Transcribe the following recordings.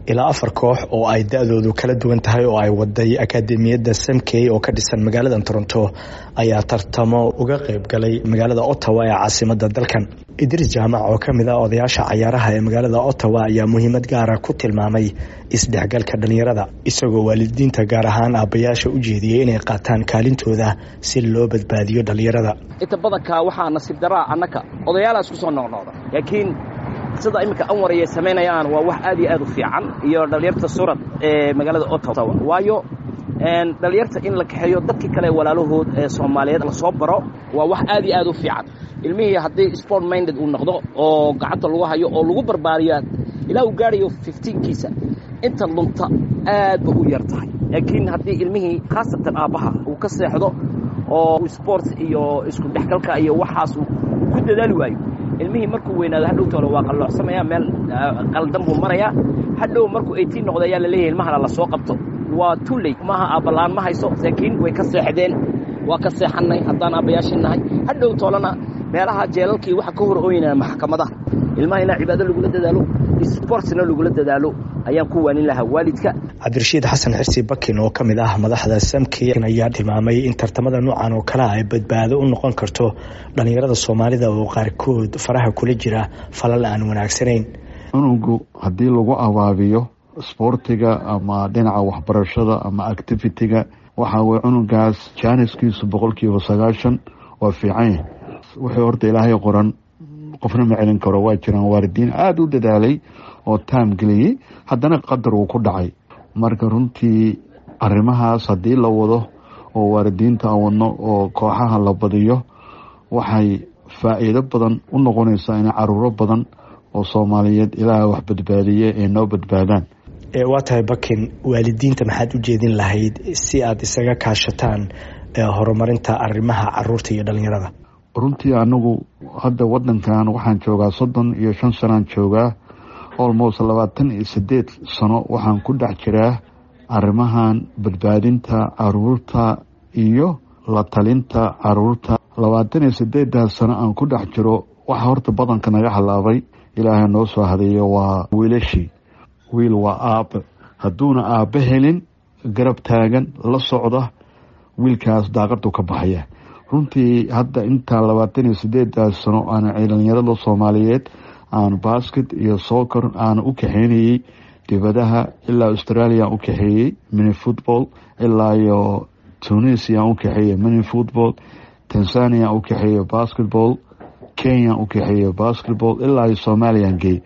ilaa afar koox oo ay da-doodu kala duwan tahay oo ay waday akaademiyadda samkey oo ka dhisan magaalada toronto ayaa tartamo uga qayb galay magaalada ottawa ee caasimada dalkan idris jaamac oo kamid ah odayaasha cayaaraha ee magaalada ottawa ayaa muhiimad gaara ku tilmaamay isdhexgalka dhalinyarada isagoo waalidiinta gaar ahaan aabbayaasha u jeediyey inay qaataan kaalintooda si loo badbaadiyo dhalinyarada inta badanka waxaa nasiib daraa annaka odayaala isku soo noqnoqda laakiin sida iminka anwar ayay samaynayaan waa wax aad iyo aad u fiican iyo dhalinyarta surad ee magaalada ottawa waayo dhalinyarta in la kaxeeyo dadkii kale walaalahood ee soomaaliyeed lasoo baro waa wax aad iyo aad u fiican ilmihii haddii sport minded uu noqdo oo gacanta lagu hayo oo lagu barbaariyo ilaa uu gaarayo fiftiinkiisa inta lunta aad ba u yar tahay laakiin haddii ilmihii khaasatan aabbaha uu ka seexdo oo sport iyo isku dhexgalka iyo waxaas uu ku dadaali waayo ilmihii markuu weynaado hadhowtoole waa qalloocsamaya meel qaldan buu marayaa hadhow markuu eitiin noqdo ayaa laleeyahay ilmahana la soo qabto waa tuley maaha aabbalaan ma hayso laakiin way ka seexdeen waa ka seexannay haddaan aabbayaashii nahay hadhow toolena meelaha jeelalkii waxa ka hor ooynaya maxkamadaha ilmaha inaa cibaado lagula dadaalo sportsna lagula dadaalo ayaan ku waanin lahaa waalidka cabdirashiid xasan xirsi bakin oo ka mid ah madaxda samkey ayaa tilmaamay in tartamada noocan oo kale ay badbaado u noqon karto dhalinyarada soomaalida oo qaarkood faraha kula jira falal aan wanaagsanayn cunugu haddii lagu abaabiyo sboortiga ama dhinaca waxbarashada ama activitiga waxaa weye cunugaas jaaniskiisu boqolkiiba sagaashan waa fiicanya wixii horta ilaahay qoran qofna ma celin karo waa jiraan waalidiin aada u dadaalay oo taam geliyey haddana qadar uu ku dhacay marka runtii arrimahaas haddii la wado oo waalidiinta aan wadno oo kooxaha la badiyo waxay faa-iido badan u noqonaysaa in caruuro badan oo soomaaliyeed ilaaha wax badbaadiye ay noo badbaadaan waa tahay bakin waalidiinta maxaad u jeedin lahayd si aada isaga kaashataan horumarinta arrimaha caruurta iyo dhalinyarada runtii anagu hadda wadankan waxaan joogaa soddon iyo shan sanaan joogaa almost labaatan iyo sideed sano waxaan ku dhex jiraa arrimahan badbaadinta caruurta iyo la talinta caruurta labaatan iyo sideedaas sano aan ku dhex jiro waxa horta badanka naga halaabay ilaahay noo soo hadeeyo waa wiilashii wiil waa aabe hadduuna aabe helin garab taagan la socda wiilkaas daaqadu ka baxaya runtii hadda intaa labaatan iyo sideedaas sano aana dhalinyarada soomaaliyeed aan basket iyo soccer aana u kaxeynayey dibadaha ilaa australia u kaxeeyey mini football ilaa iyo tunisia u kaxeeyey mini football tanzania u kaxeeyey basketball kenya u kaxeeyey basketball ilaa iyo somalian gey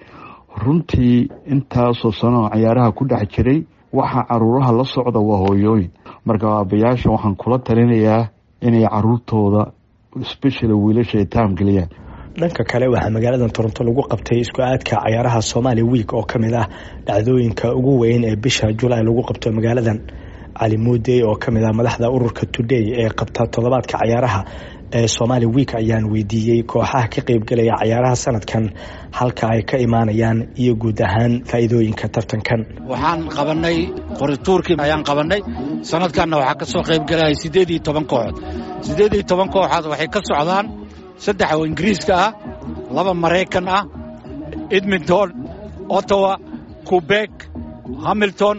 runtii intaasoo sano cayaaraha ku dhex jiray waxa caruuraha la socda waa hooyooyin marka aabayaasha waxaan kula talinayaa inay caruurtooda specially wiilasha ay taam geliyaan dhanka kale waxaa magaalada toronto lagu qabtay isku aadka cayaaraha somaali week oo kamid ah dhacdooyinka ugu weyn ee bisha julaay lagu qabto magaaladan cali muudey oo kamid ah madaxda ururka today ee qabta toddobaadka cayaaraha ee somaali week ayaan weydiiyey kooxaha ka qeybgalaya cayaaraha sanadkan halka ay ka imaanayaan iyo guud ahaan faa'iidooyinka tartankan waxaan qabanay qorituurkii ayaan qabanay sanadkanna waxaa ka soo qaybgalaya siddeed iyo toban kooxood siddeed iyo toban kooxood waxay ka socdaan saddex oo ingiriiska ah laba maraykan ah edmonton ottawa quebek hamilton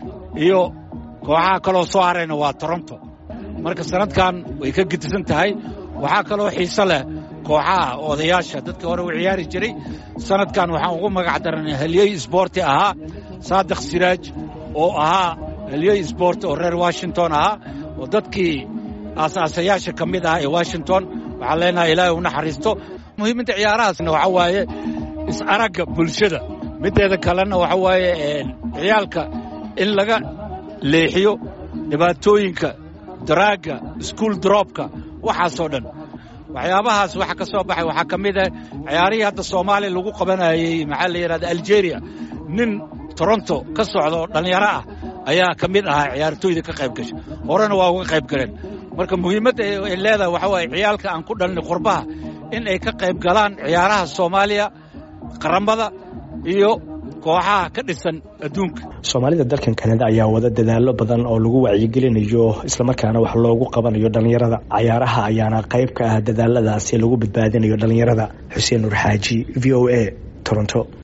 iyo kooxaha kaloo soo harayna waa toronto marka sanadkan way ka gedisan tahay waxaa kaloo xiise leh kooxaha odayaasha dadkii hore u ciyaari jiray sanadkan waxaan ugu magac daranay halyey sboorti ahaa saadiq siraaj oo ahaa halyey sboort oo reer washington ahaa oo dadkii aasaasayaasha ka mid ah ee washington waxaan leenahay ilaahay u naxariisto muhiimadda ciyaarahaasna waxaa waaye is-aragga bulshada middeeda kalena waxa waaye ciyaalka in laga leexiyo dhibaatooyinka daraagga iskuol droobka waxaasoo dhan waxyaabahaas waxa ka soo baxay waxaa ka mid ah ciyaarihii hadda soomaaliya lagu qabanayey maxaa la yidhahda algeria nin toronto ka socda oo dhallinyaro ah ayaa ka mid ahaa ciyaartooyda ka qayb gasha horena waa uga qayb galeen marka muhiimadda ay leedahay waxaa waaye ciyaalka aan ku dhalnay qurbaha in ay ka qayb galaan ciyaaraha soomaaliya qaramada iyo kooxaha ka dhisan adduunka soomaalida dalkan kanada ayaa wada dadaalo badan oo lagu wacyigelinayo islamarkaana wax loogu qabanayo dhallinyarada cayaaraha ayaana qayb ka ah dadaaladaasi lagu badbaadinayo dhallinyarada xuseen nur xaaji v o a toronto